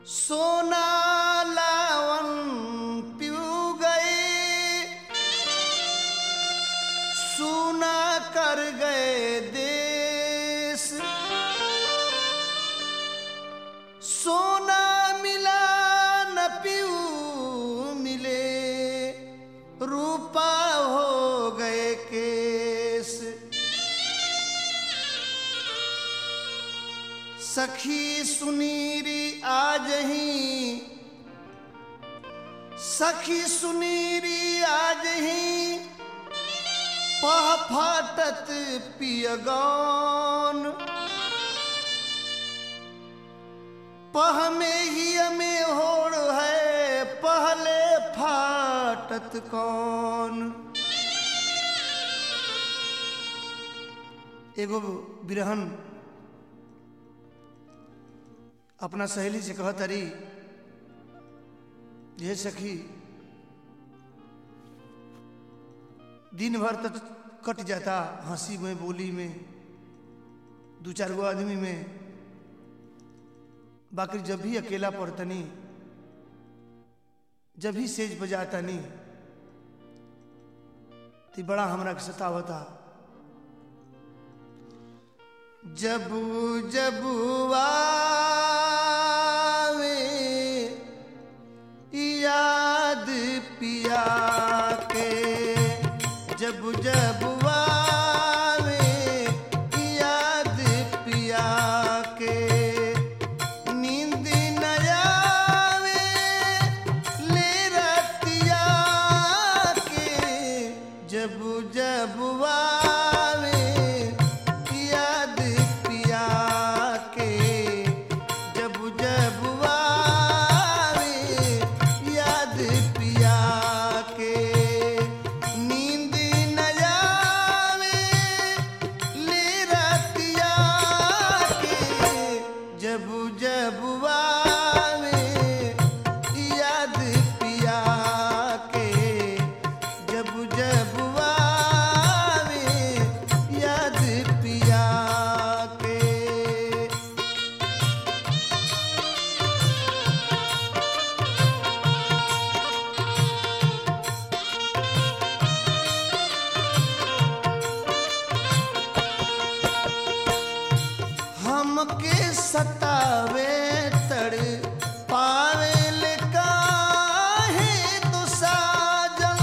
सोना लावन पिऊ गए सुना कर गए देश सोना मिला न पिऊ मिले रूपा हो गए केस सखी सुनीरी आज ही सखी सुनीरी आज ही पह फाटत पियगौन पह में ही में होड़ है पहले फाटत कौन एगो बिरहन अपना सहेली से कहत अरी ये सखी दिन भर तक कट जाता हंसी में बोली में दू चार गो आदमी में बाकी जब भी अकेला पड़तनी जब भी सेज बजातनी तो बड़ा हमरा के सतावता जब जब आवे याद पिया के जब जब आवे याद पिया के नींद न आवे ले रतिया के जब जब आवे याद पिया के जब जब आवे याद पिया के नींद न आवे ले रतिया के जब जब आवे याद पिया के जब जब आवे याद पिया के हमके सतावे तड़ पावे ले काहे तो साजन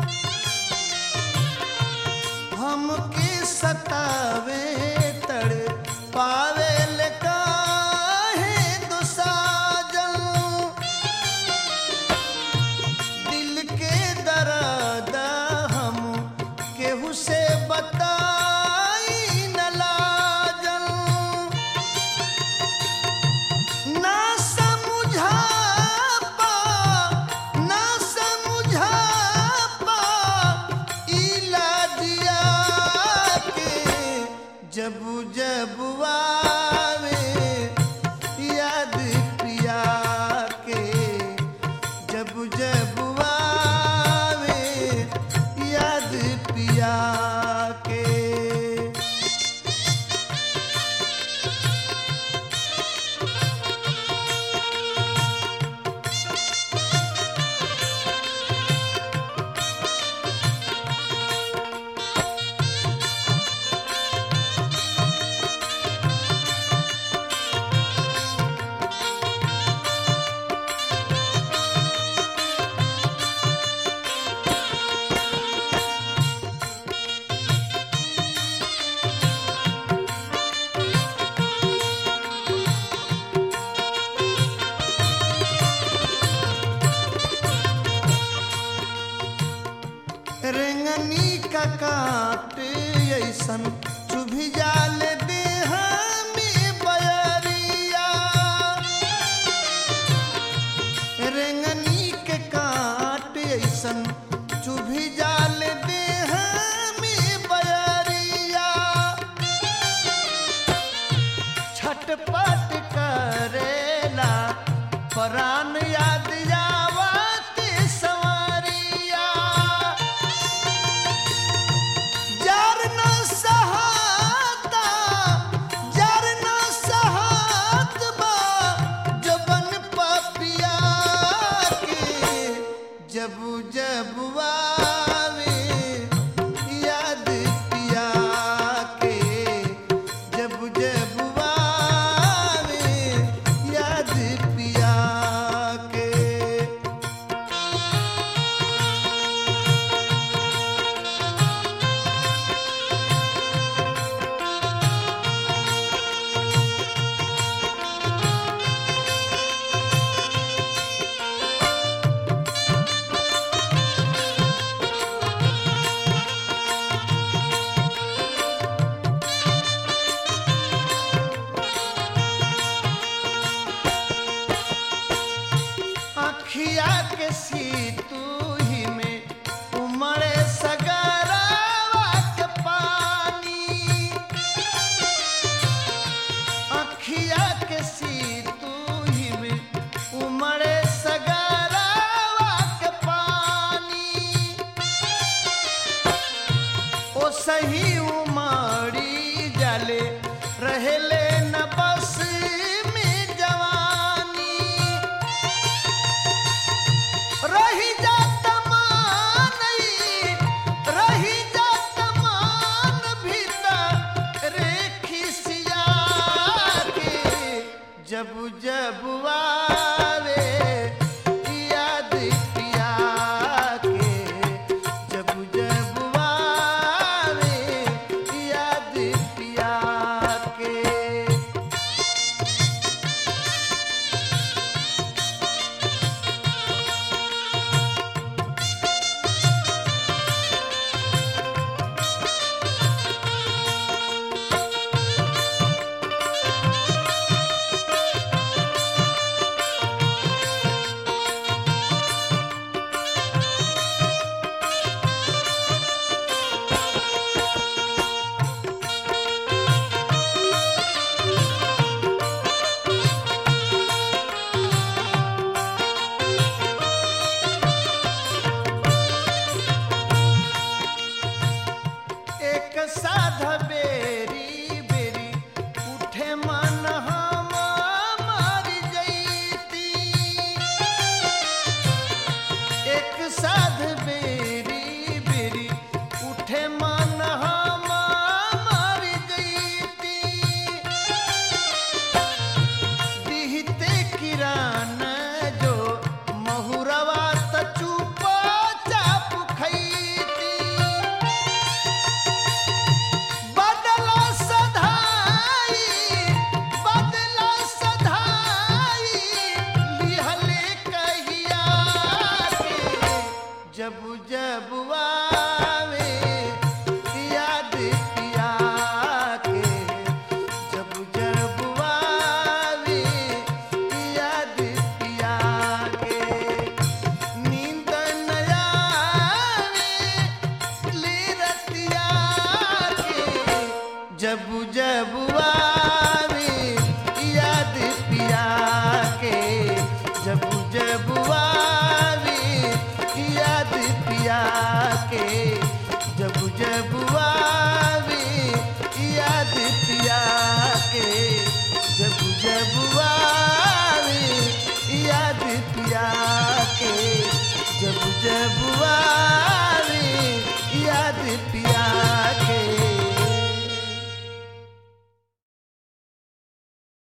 हमके सतावे तड़ पावे ले काहे तो साजन दिल के दर्द हम केहू से बताई न लाजल ना समझा पा ना समझा पा इलाजिया के जब जब आवे याद पिया के जब जब आवे याद पिया के रेंगनी का काट ऐसन चुभी जाल देह में बयरिया रेंगनी के काट ऐसन चुभी जाल देह में बयरिया छटपट करेला परान याद आवत सवारिया जार सही उमाड़ी जाले रहेले न बस में जवानी रही जात मानई रही जात मान भीतर रे खिसिया के जब जब आवे याद पिया के जब जब आवे याद पिया के एक साध बे